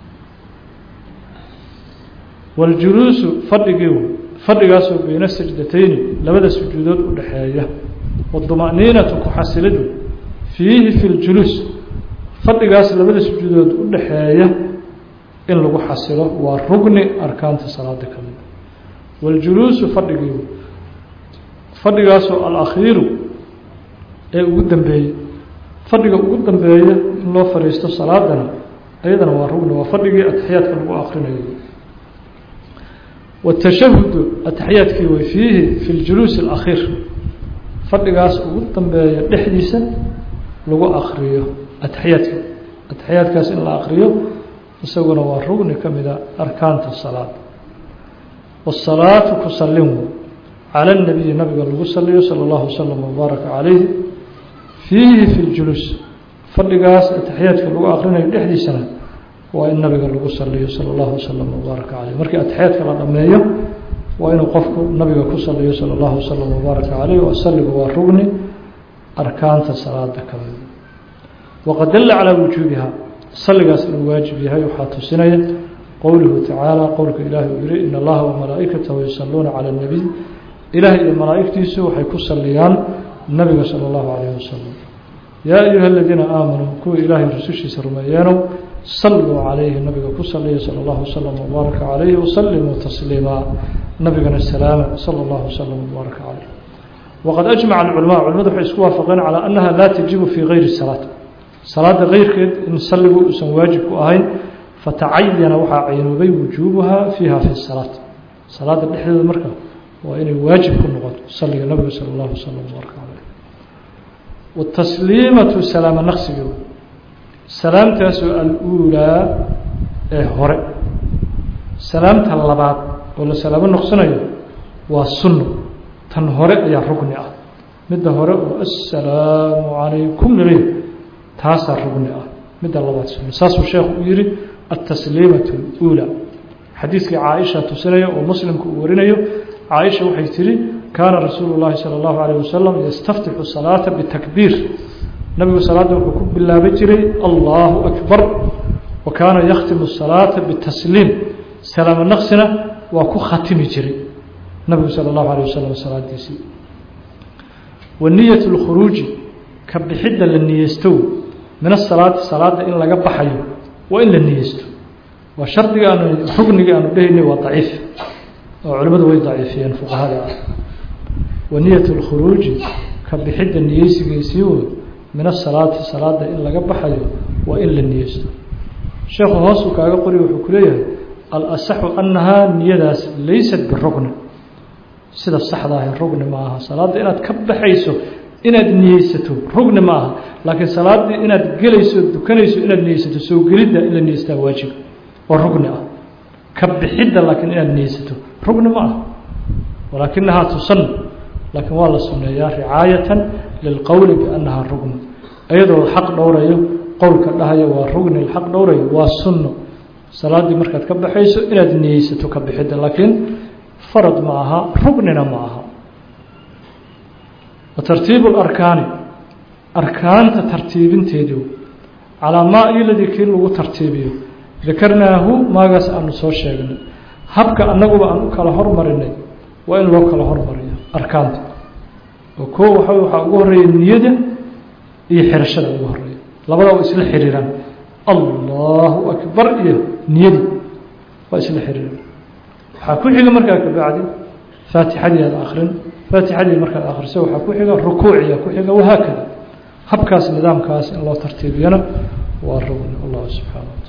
[SPEAKER 1] waاljuluusu fadhigii fadhigaasoo beyna sajdatayni labada sujuudood u dhexeeya wadumaaniinatu ku xasilidu fiihi fi ljuluus fadhigaas labada sujuudood u dhexeeya in lagu xasilo waa rugni arkaanta salaada ka mida waاljuluusu fadhigii fadhigaasoo alakhiiru ee ugu dambeeyey fadhiga ugu dambeeya in loo fadhiisto salaadana ayadana waa rugni waa fadhigii ataxiyaadka lagu akrinayo watashahudu ataxiyaadkii way fiihi fi ljuluusi alakhiir fadhigaas ugu dambeeya dhexdiisa lagu akriyo ataxiyaadka ataxiyaadkaas in la akriyo isaguna waa rugni ka mida arkaanta salaada wasalaatu ku salin cala اnabiyi nabiga lagu saliyo salى اllahu waslm wbaaraka calayhi fiihi fi ljuluus fadhigaas ataxiyaadka lagu akrinayo dhexdiisana waa in nabiga lagu saliyo salى اllahu waslm wbaaraka caleyh markii ataxiyaadka la dhameeyo waa inuu qofku nabiga ku saliyo salى اllahu waslm wbaaraka caleyh oo saligu waa rugni arkaanta salaada ka mida waqad dalla calaa wujuubiha saligaas inuu waajib yahay waxaa tusinaya qowluhu tacaala qowlka ilaahi uu yihi in allaha wamalaa'ikatahu yusaluuna calى اnabiy ilaah iyo malaa'igtiisu waxay ku saliyaan nabiga salى اllahu alayh wasalam yaa ayuha aladiina aamanuu kuwa ilaahay rusushiisa rumeeyeenow saluu calayhi nabiga ku saliya salى اllahu waslm wbaaraka calayhi wasalimuu tasliimaa nabigana salaama salى اllahu waslm wbaaraka calayh waqad ajmaca alculama culimadu waxay isku waafaqeen calaa annaha laa tajibu fii gayri salaat salaada keyrkeed in salligu uusan waajib ku ahayn fatacayana waxaa caynoobay wujuubuha fiiha fi salaat salaada dhexdeeda marka waa inay waajib ku noqoto saliga nabiga salى اllahu waslm wbaaraka calayh watasliimatu salaamo naqsiga salaamtaasoo al-uulaa ee hore salaamta labaad oo la salaamo noqsanayo waa sunno tan hore ayaa rugni ah midda hore oo assalaamu calaykum laleey taasaa rugni ah midda labaad sunno saasuu sheekhu u yihi altasliimatu اluulaa xadiidkii caaisha tusinaya oo muslimku uu warinayo caaisha waxay tihi kaana rasuulu llahi salى اllahu alayh wasalam yastaftixu salaata bitakbiir nabigu salaadda wuxuu ku bilaaban jiray allahu akbar wa kaana yakhtimu الsalaata bitasliim salaamo naqsina waa ku khatimi jiray nabigu salى اllahu alيه wasalam salaadiisii wa niyat اlkhuruuji ka bixidda la niyeysto min asalaati salaada in laga baxayo waa in la niyeysto waa shardiga aanu rugniga aanu dhehaynay waa daciif oo culimmadu way daciifiyeen fuqahada ah wa niyat اlkhuruuji ka bixidda niyeysigiisii wood min asalaati salaada in laga baxayo waa in la niyeysto sheekhu hoosuu kaaga qori wuxuu ku leeyahay alasaxu annahaa niyadaas laysat birugni sida saxda ahi rugni ma aha salaadda inaad ka baxayso inaad niyeysato rugni ma aha laakiin salaaddii inaad gelayso dukanayso inaad niyeysato soo gelidda in la niyeystaa waajib oo rugni ah ka bixidda laakiin inaad niyeysato rugni ma aha walaakinahaa tusan laakiin waa la sunneeyaa ricaayatan lilqowli biannahaa rugni iyadoo xaq dhowrayo qowlka dhahayo waa rugni xaq dhowrayo waa sunno salaaddii markaad ka baxayso inaad niyeysato ka bixidda laakiin farad ma aha rugnina ma aha wa tartiibu larkaani arkaanta tartiibinteedu calaa maa iladii kii lagu tartiibiyo dakarnaahu maagaas aanu soo sheegnay habka annaguba aan u kala hormarinay waa in loo kala hormariyo arkaanta oo koo waxa waxaa ugu horeeya niyada iyo xirashada ugu horeeya labadaa waa isla xiriiraan allahu akbar iyo niyadi waa isla xiriiraan waxaa ku xiga markaa kabacdi faatixadii aad akrin faatixadii markaad akriso waxaa ku xiga rukuuciya ku xiga wahaakada habkaas nidaamkaas in loo tartiibiyana waa rugni allah subxaana